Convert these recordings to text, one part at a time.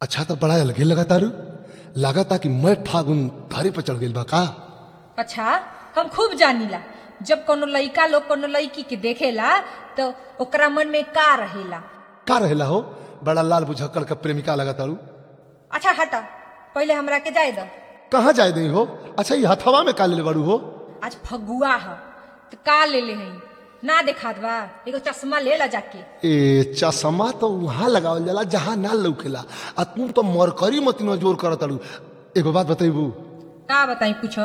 अच्छा तो बड़ा अलगे लगा तारू लागता कि मैं फागुन धारे पर चढ़ गइल बा का अच्छा हम खूब जानीला जब कोनो लइका लोग कोनो लड़की के देखेला तो ओकरा मन में का रहेला का रहेला हो बड़ा लाल बुझक्कड़ का प्रेमिका लगा तारू अच्छा हटा पहले हमरा के जाए दो कहाँ जाए दई हो अच्छा ये हथवा में का ले बारू हो आज फगुआ ह तो का ले ले हई ना देखात बा एगो चश्मा ले ला जाके ए चश्मा तो वहां लगावल जाला जहां ना लौकेला आ तू तो मरकरी मती न जोर कर तारू एगो बात बतैबू का बताई पूछो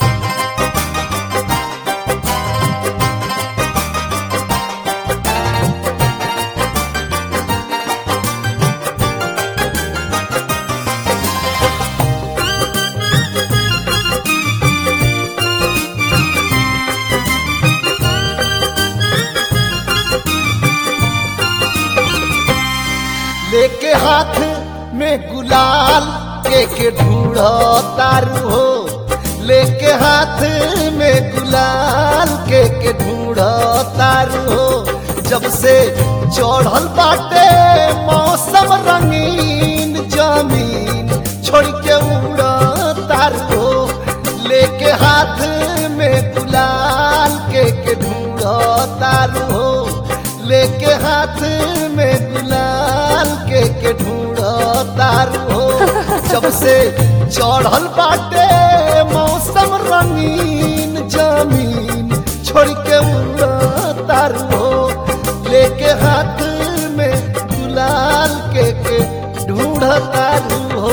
लेके हाथ में गुलाल के के ढूंढो तारू हो लेके हाथ में गुलाल के के ढूंढो तारू हो जब से चढ़ल बाटे मौसम रंगीन जमीन छोड़ के उड़ तारू हो लेके हाथ में गुलाल के के ढूंढो तारू हो लेके हाथ में गुलाल के के ढूंढो तारू हो जब से चढ़ल बाटे मौसम रंगीन जमीन छोड़ के उड़ तारू हो लेके हाथ में गुलाल के के ढूंढ तारू हो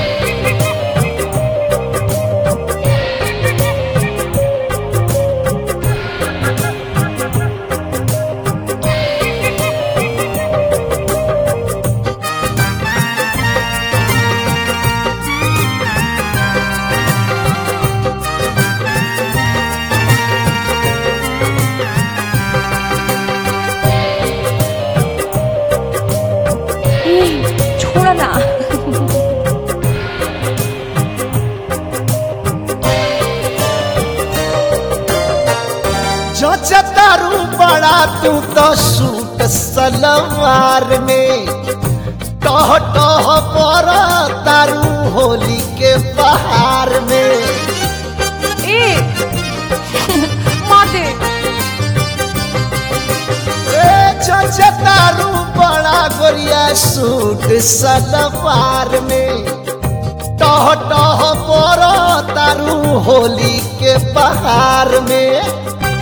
छोड़ो ना तारू बड़ा तू तो सूट सलवार में टह टह पर तारू होली के बहार में ए मार दे ए तारू बड़ा गोरिया सूट सलवार में टह टह पर तारू होली के बहार में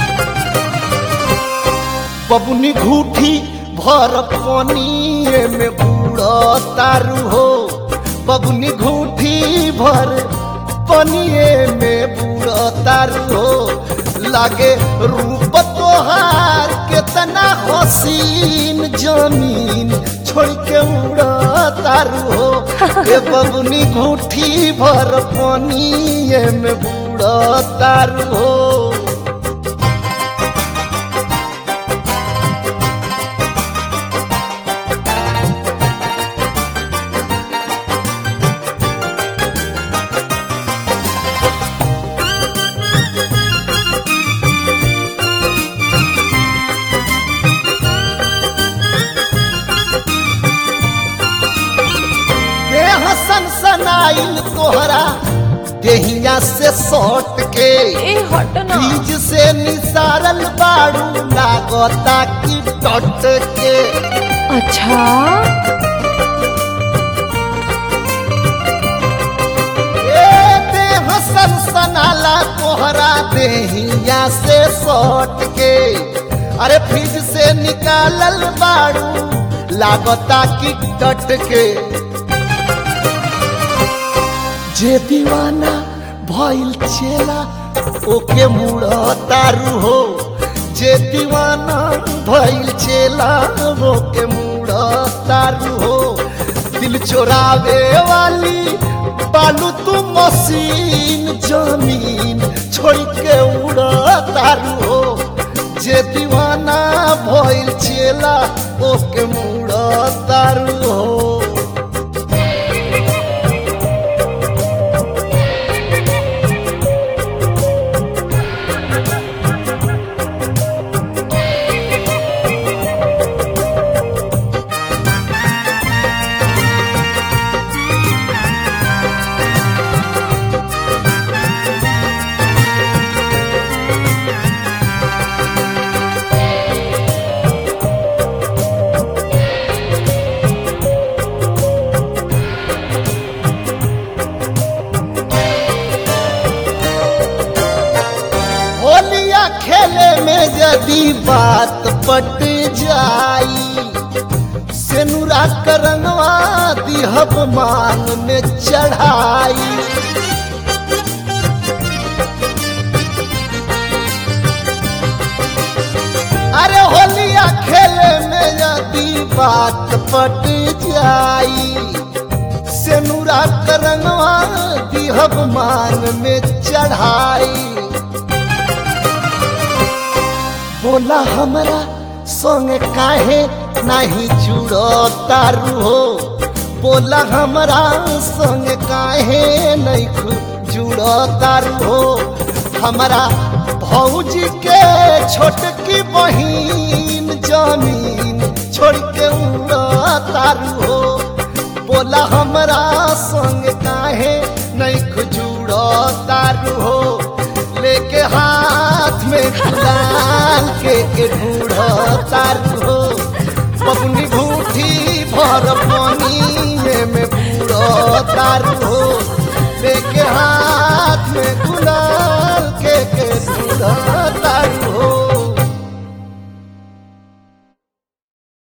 बबुनी घूठी भर पनिए में बूढ़ तारू हो बबुनी घूठी भर पनिए में बूढ़ तारू हो लागे रूप तोहार केतना हसीन जमीन छोड़ के उड़ तारू हो ए बबुनी घूठी भर पनिए में बूढ़ तारू हो हसन सनाइल तोहरा देहिया से सौट के ए हट ना बीज से निसारल बाड़ू लागता की टट के अच्छा ए देह सन सनाला तोहरा देहिया से सौट के अरे फ्रिज से निकालल बाड़ू लागता की टट के जे दीवाना भइल चेला ओके मुड़ तारू हो जे दीवाना भइल चेला ओके मुड़ तारू हो दिल चोरावे वाली बालू तू मशीन जमीन छोड़ के उड़ तारू हो जे दीवाना भइल चेला ओके मुड़ तारू हो बात पट जाई सेनुरा करनवा दिहब मान में चढ़ाई अरे होलिया खेले में यदि बात पट जाई सेनुरा करनवा दिहब मान में चढ़ाई बोला हमरा संग काहे नहीं जुड़ो तारू हो बोला हमरा संग काहे नहीं खु- जुड़ो तारू हो हमरा भौजी के छोटकी बहिन जमीन छोड़ के उड़ा तारू हो बोला हमरा संग काहे नहीं खुजुड़ो तारू हो लेके हाथ में गुलाल के के ढूढ़ो तारू हो बबुनी भूठी भर पानी में बूढ़ो तारू